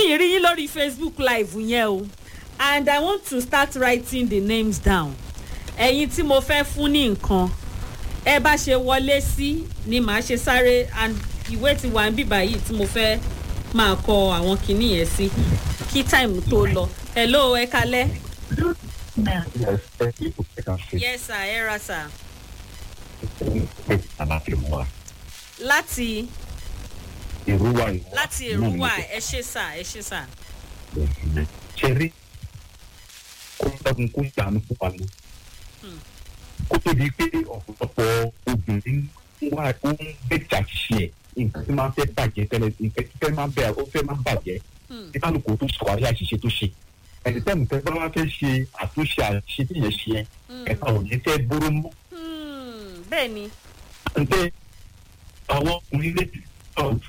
ì rí yín lórí facebook live yẹn o and i want to start writing the names down ẹ̀yin tí mo fẹ́ fún ní nǹkan ẹ bá ṣe wọlé sí ni màá ṣe sáré and ìwé ti wà ń bíbà yìí tí mo fẹ́ máa kọ àwọn kinní yẹn sí kí time tó lọ hello ẹ kalẹ́ Yes, thank you for taking yes sir ẹ ra sir it. Àlàáfíà mọ́ wa. láti Ìrúwà ìwà. láti èrúwà ẹ ṣe sà ẹ ṣe sà Ṣé rí kó dákun kó ṣàánú fún wa lọ? Hmm. Kó tó di pé ọ̀pọ̀lọpọ̀ obìnrin wà ó ń bẹ̀jà ṣe ẹ̀ nǹkan tí máa ń fẹ́ bàjẹ́ tẹ́lẹ̀ nǹkan tí fẹ́ máa ń bẹ̀ ó fẹ́ máa ń bàjẹ́ Hmm. tí kálukú tó sọ àrí àṣìṣe tó ṣe. Ẹni tẹ́mu tẹ́ bá wá fẹ́ ṣe àtúnṣe àṣìṣe tí yẹn ṣe ẹ̀ Hmm. ẹ̀ka ò ní fẹ́ bóró mọ́. Hmm, bẹ́ẹ̀ ni ǹjẹ́ àwọn ọkùnrin lè ti sọ̀rọ̀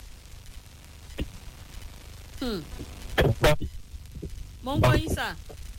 Hmm, ẹ̀gbọ́n mo ń gbọ́ yín sà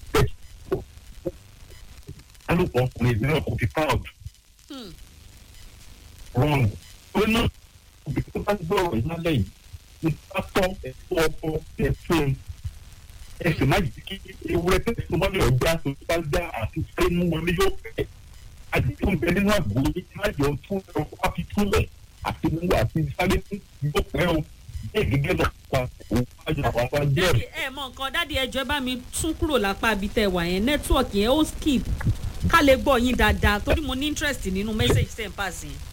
alùpùpù ọkùnrin ìbílẹ̀ kò fi proud Hmm, wrong. ó náà òbí tó bá gbọ́ ọ̀rọ̀ yìí lálẹ́ yìí ní pátọ́ ẹ̀fọ́ ọkọ ẹ̀fọ́ ẹ̀sìn má jẹ́ kí ewúrẹ́ tẹ̀sí tó mọ́lẹ̀ ọjà tó bá gbá àti pé mú wọlé yóò fẹ́ àdìgbò ń bẹ nínú àgbo yìí má jẹ́ ohun tún ọkọ̀ wá fi túlẹ̀ àti mú àti sáré fún yóò pẹ́ o bẹ́ẹ̀ gẹ́gẹ́ lọ pa òun wájú àwọn àwọn ajẹ́ dádì ẹ mọ nǹkan dádì ẹjọ ẹ bá mi tún kúrò lápá ibi tẹ wà yẹn nẹtíwọ̀kì yẹn ó skip ká lè gbọ́ yín dáadáa torí mo ní interest nínú message tẹ̀ ń pass yẹn.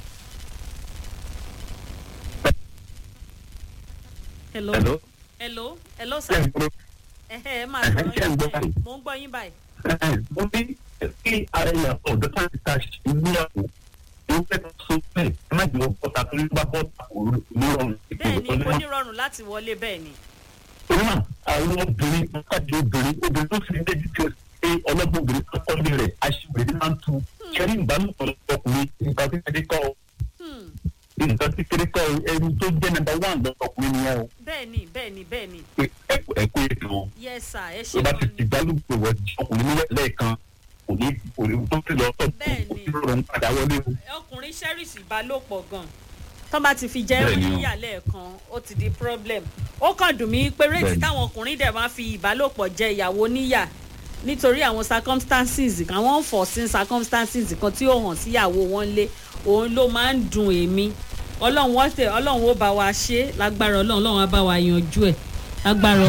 hello Hello? hello hello ṣé sir ń gbọ́? ẹ ẹ máa Ẹ, sọ̀rọ̀ ṣé ń gbọ́ yín báyìí? mo ń gbọ́ yín báyìí. mo ní kí ara yẹn ọ̀dọ́ tá ti ta ìgbéyàwó ó fẹ́ tó so bẹ́ẹ̀ ẹ má jẹ́ ọ̀tá tó ní bá bọ́ta kò ní rọrùn bẹ́ẹ̀ ni kò ní rọrùn láti wọlé bẹ́ẹ̀ ni. torí náà àwọn obìnrin pàtàkì obìnrin obìnrin tó fi débi tí ó ṣe ọlọ́gbọ̀n obìnrin tó kọ́ lé rẹ̀ aṣèwèrè máa ń tu kẹrí ìbálòpọ̀ ọkùnrin nǹkan kékeré kọ́ ọ Hmm, nǹkan kékeré kọ́ ọ ẹni tó jẹ́ nàmbà wà lọ́kùnrin nìyẹn o bẹ́ẹ̀ ni bẹ́ẹ̀ ni bẹ́ẹ̀ ni pé ẹ̀kọ́ ẹ̀kọ́ ètò yes sir ẹ tó ṣe bá ti gan ti ni ìbálòpọ̀ wẹ̀ ọkùnrin nílẹ̀ lẹ́ẹ̀kan kò ní kò ní tó ti lọ tọ́ Bẹ́ẹ̀ kò ni. ní rọrùn padà wọlé o. ọkùnrin cherish ìbálòpọ̀ gan tó bá ti fi jẹ́ Bẹ́ẹ̀ ni o. oníyàlẹ̀ kan ó ti di problem ó kàn dùn mí pé réètì Bẹ́ẹ̀ ni. táwọn ọkùnrin dẹ̀ máa fi ìbálòpọ̀ jẹ ìyàwó níyà nítorí àwọn circumstances kan àwọn unforeseen circumstances kan tí ó hàn síyàwó wọn lé òun ló máa ń dùn èmi ọlọ́run wọ́n tẹ̀ ọlọ́run ó bá wa ṣe é lágbára ọlọ́run ọlọ́run á bá wa yanjú ẹ̀ lágbára